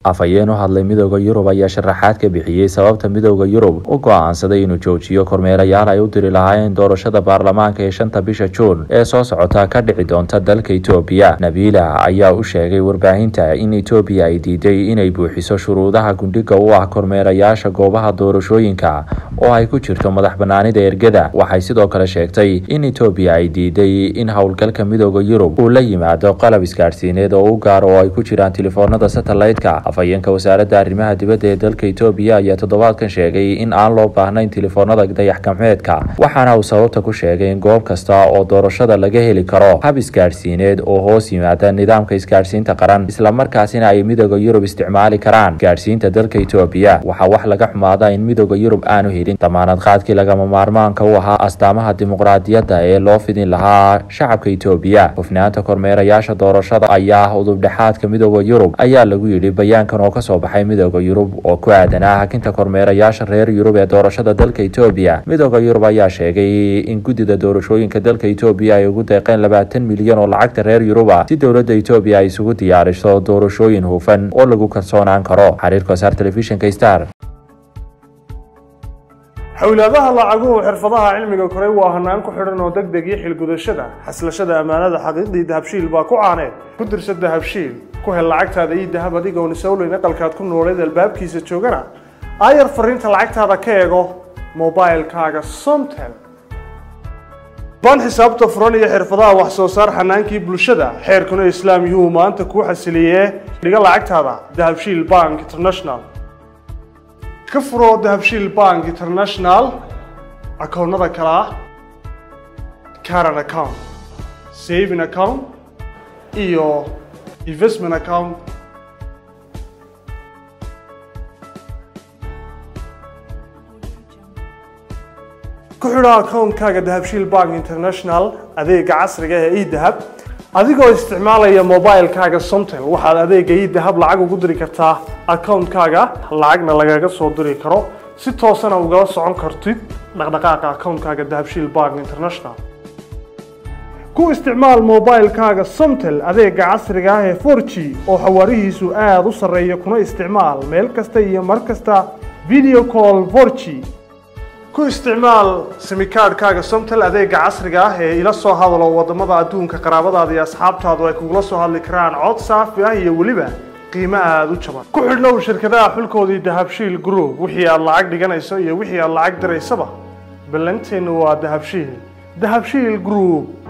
afhayeen u hadlay midooda yurub ayaa sharaxaad ka bixiyey sababta midooda yurub u go-aansaday inuu joojiyo kormeerayaal ay u diri lahaayeen doorashada baarlamaanka ee shanta bisha juun ee soo socota ka dhici doonta dalka etoobiya nabiila ayaa u sheegay warbaahinta in etoobiya ay diiday inay buuxiso shuruudaha gundhiga u ah kormeerayaasha goobaha doorashooyinka oo ay ku jirto madax banaanida ergada waxay sidoo kale sheegtay in etoobiya ay diiday in howlgalka midooda yurub uu la yimaado qalab isgaadhsiineed oo u gaar oo ay ku jiraan telefoonada satellite-ka afhayeenka wasaaradda arrimaha dibadda ee dalka etoobiya ayaa toddobaadkan sheegay in aan loo baahnayn telefoonada dayax gacmeedka waxaana uu sababta ku sheegay in goob kasta oo doorashada laga heli karo hab isgaadhsiineed oo hoos yimaada nidaamka isgaadhsiinta qaran islamarkaasina ay midooda yurub isticmaali karaan gaadhsiinta dalka etoobiya waxaa wax laga xumaada in midooda yurub aanu helin damaanad qaadkii lagama maarmaanka u ahaa astaamaha dimuqraadiyadda ee loo fidin lahaa shacabka etoobiya hufnaanta kormeerayaasha doorashada ayaa udubdhexaadka midooda yurub ayaa lagu yidhi bayaankan oo kasoo baxay midooda yurub oo ku aadanaa hakinta kormeerayaasha reer yurub ee doorashada dalka etoobiya midooda yurub ayaa sheegay in guddida doorashooyinka dalka etoobiya ay ugu deeqeen labaatan milyan oo lacagta reer yuruba si dowladda etoobiya ay isugu diyaariso doorashooyin hufan oo lagu kalsoonaan karo xariirka wasaar telefishinka star xowlaadaha lacaguhu xirfadaha cilmiga koray waa hanaan ku xidhan oo deg deg iyo xilgudashada xaslashada ammaanada xaqiiqdii dahabshiil baa ku caaneed ku dirsa dahabshiil ku hel lacagtaada iyo dahab adigoon isowleyn aqalkaad ku nooleed albaabkiisa joogana aayar fariinta lacagtaada ka eego mobilkaaga somtel baan xisaabta furan iyo xirfadaha wax soo saar xanaankii bulshada xeerkuna islaam yuhuu maanta kuu xasiliyee dhiga lacagtaada dahabshiil bank international ka furo dahabshiil bank international akoonnada kale ah caran account saving account iyo investment account ku xidho akoonkaaga dahabshiil bank international adeega casriga ee edahab adigoo isticmaalaya mobilkaaga somtel waxaad adeega idahab lacag ugu diri kartaa akoonkaaga lacagna lagaga soo diri karo si toosana ugala socon kartid dhaqdhaqaaqa akoonkaaga dahabshiil bank international ku isticmaal mobilkaaga somtel adeega casriga ah ee forg oo xawaarihiisu aada u sarreeya kuna isticmaal meel kasta iyo mar kasta video call forg ku isticmaal simikaadhkaaga somtel adeega casriga ah ee ila soo hadalo wadamada adduunka qaraabadaada iyo asxaabtaadu ay kugula soo hadli karaan cod saafi ah iyo weliba qiimo aada u jaban ku xidhnow shirkadaha xulkoodii dahabshiil group wixii aad lacag dhiganayso iyo wixii aad lacag diraysaba ballanteennu waa dahabshiil dahabshiil group